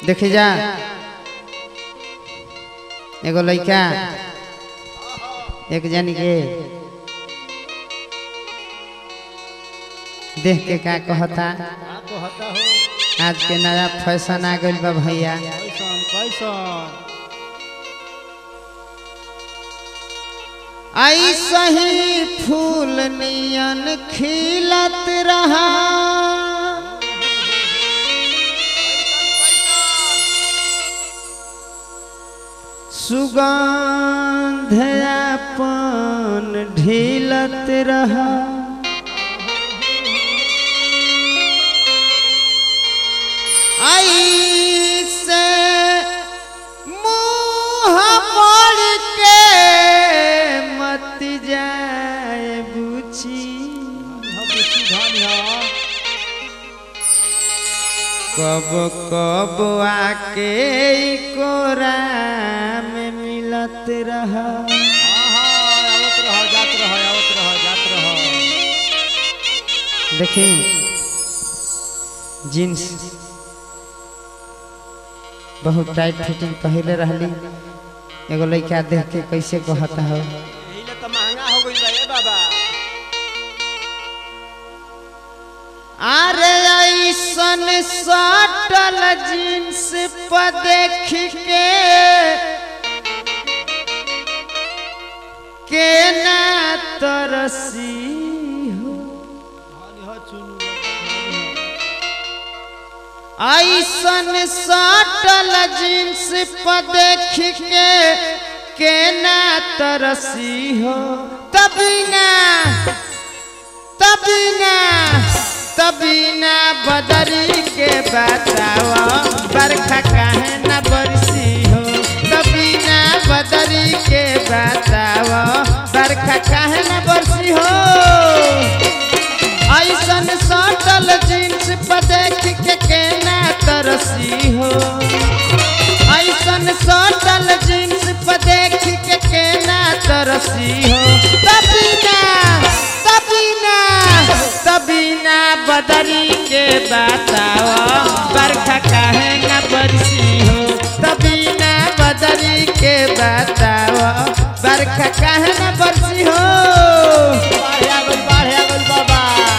देखी जा एगो लड़का एक जन के देख के का कहता का कहता हो आज के नया फैशन आ गइल बा भैया कैसन कैसन ऐसा ही फूल नियन खिलत रहा सुगंध अपन ढीलत रहा ऐसे मुँह मोड़ के मत जाए बुची हम बुच्ची धान है कब कब आके ई कोरा में मिलत रहा हाँ हाँ आवत रह जात रह आवत रह जात रह देखी जींस बहुत टाइट फिटिंग पहले रहली एगो लड़का देख के कैसे कहता हो यही ले तो महंगा हो गई बा ए बाबा अरे ऐसन सटल जींस पर देख के केना तरसी हो धान है चुनु धान ऐसन सटल जींस पर देख के केना तरसी हो तभी ना तभी ना तभी ना बदरी के बतावा बरखा काहे ना बरसी हो तभी ना बदरी के बतावा बरखा काहे ना बरसी हो ऐसन सटल जींस पर देख के केना तरसी हो ऐसन सटल जींस पर देख के केना तरसी हो तभी ना तभी ना तभी ना बदरी के बताओ बरखा काहे ना बरसी हो तभी ना बदरी के बताओ बरखा काहे ना बरसी हो बाढ़ आ गई बाढ़ आ गई बाबा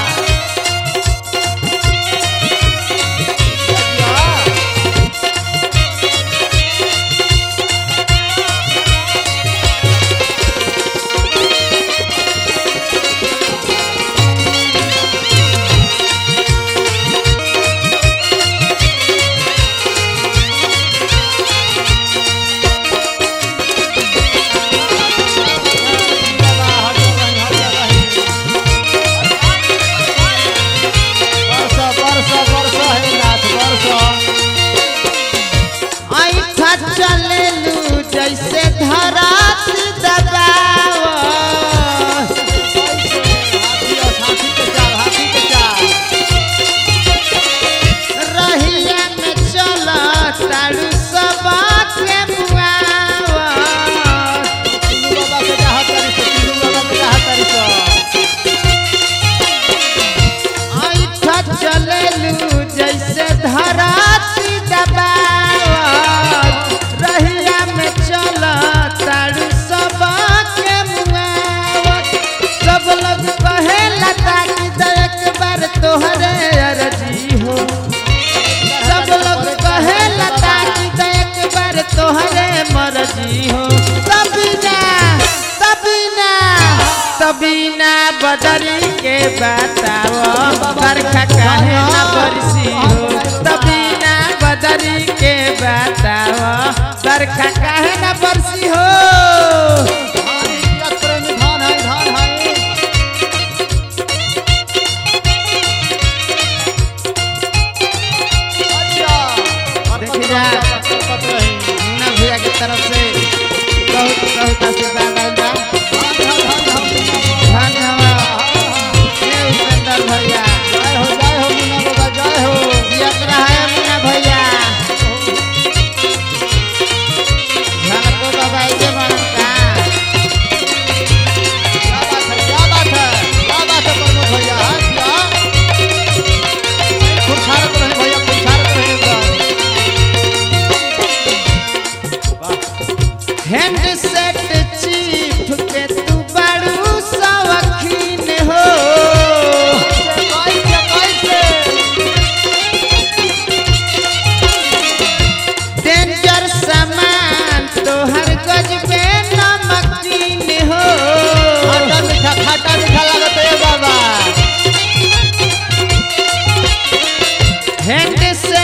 बाबा हट रही हट रही बरसा बरसा बरसा हे नाथ बरसा ऐठा चलेलू जैसे धरात दबाव हाथी और हाथी के चाल हाथी के चाल रहिया में चल तारू सबा के मुआव चुनु बाबा के चाहत करी से चुनु बाबा के चाहत करी से ऐठा चलेलू जैसे धरात दबाव रहिया में चल तारू सबा के मुआव सब लोग कहे लता की एक बार तोहरे अर्जी हो सब लोग कहे लता की तो एक बार तोहरे मर्जी हो तभी ना तभी ना तभी ना बदरी के बताओ बरखा काहे ना बरसी हो तभी ना बदरी के बताओ बरखा काहे ना बरसी हो धान इज्जत प्रेमी धान है धान है अच्छा देखी जा। पत रही मुन्ना भैया की तरफ से बहुत बहुत आशीर्वाद आइल बा धान धान धान धान धन्य हवा हे उपेंद्र भैया जय हो जय हो मुन्ना बाबा जय हो जियत रहे मुन्ना भैया झलको बाबा के बनम का क्या बात है क्या बात है क्या बात है प्रमोद भैया हाँ क्या खुरछारत रहे भैया खुरछारत रहे एकदम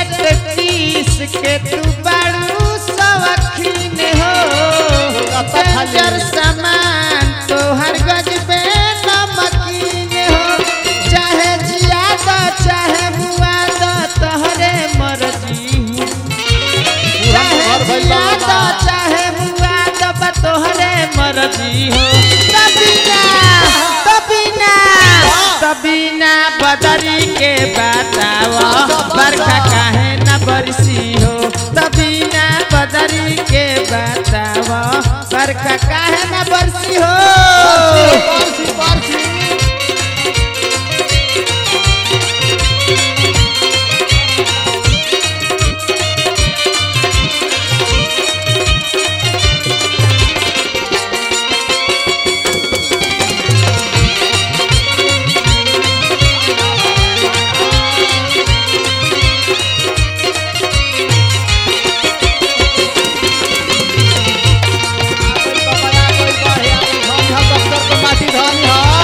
तीस के तू बाड़ू सवखीन हो कत्ता खाली। डेंजर सामान तोहर गजबे नमकीन हो चाहे जियादा चाहे मुआदा तोहरे मर्जी हो चाहे घर भइल बा जियादा बाबा। चाहे मुआदा बा तोहरे मर्जी हो तबीना तबीना तबीना बदरी के बतावा बरखा काहे न बरसी हो तबीना बदरी के बतावा बरखा काहे न बरसी हो पारसी पारसी माटी धनी ह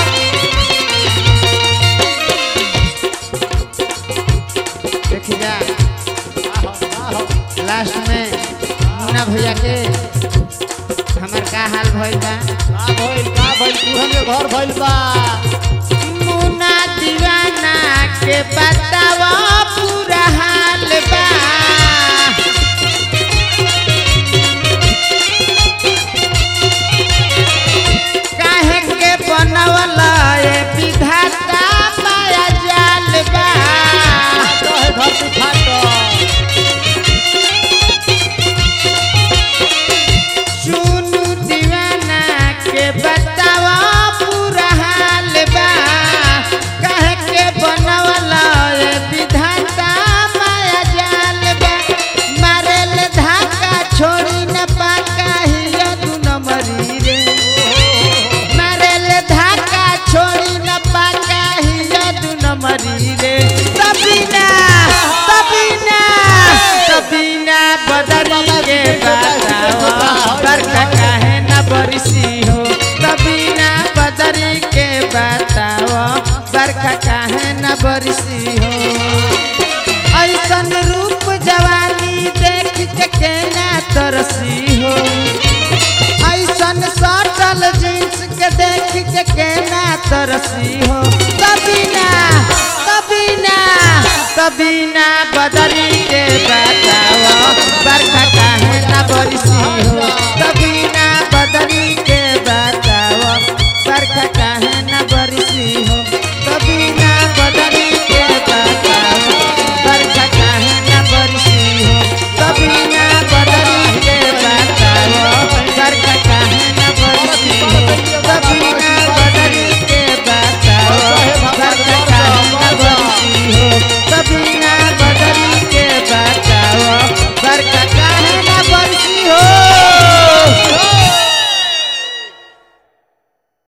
देखी जा लास्ट में मुन्ना भैया के हमर का हाल भइल बा का भइल का भइल तुहन के घर भइल बा मुन्ना दीवाना के बतावा पूरा हाल बा काहे के बनवला ए विधाता माया जाल बा कहे धरती फाट सुनु दीवाना के बतावा पूरा हाल बा कह के बनवला ए विधाता माया जाल बा मारेल धाका छोड़ी न पाका हिया दू नंबरी रे मारेल धाका छोड़ी न पाका हिया दू नंबरी रे तबीना तबीना तबीना बदरी के बतावा बरखा काहे न बरसी हो तबीना बदरी के बतावा बरखा काहे न बरसी हो ऐसन रूप जवानी देख के केना तरसी हो ऐसन सटल जींस के देख के केना तरसी हो तबीना तबीना तबीना बदरी के बतावा बरखा काहे न बरसी हो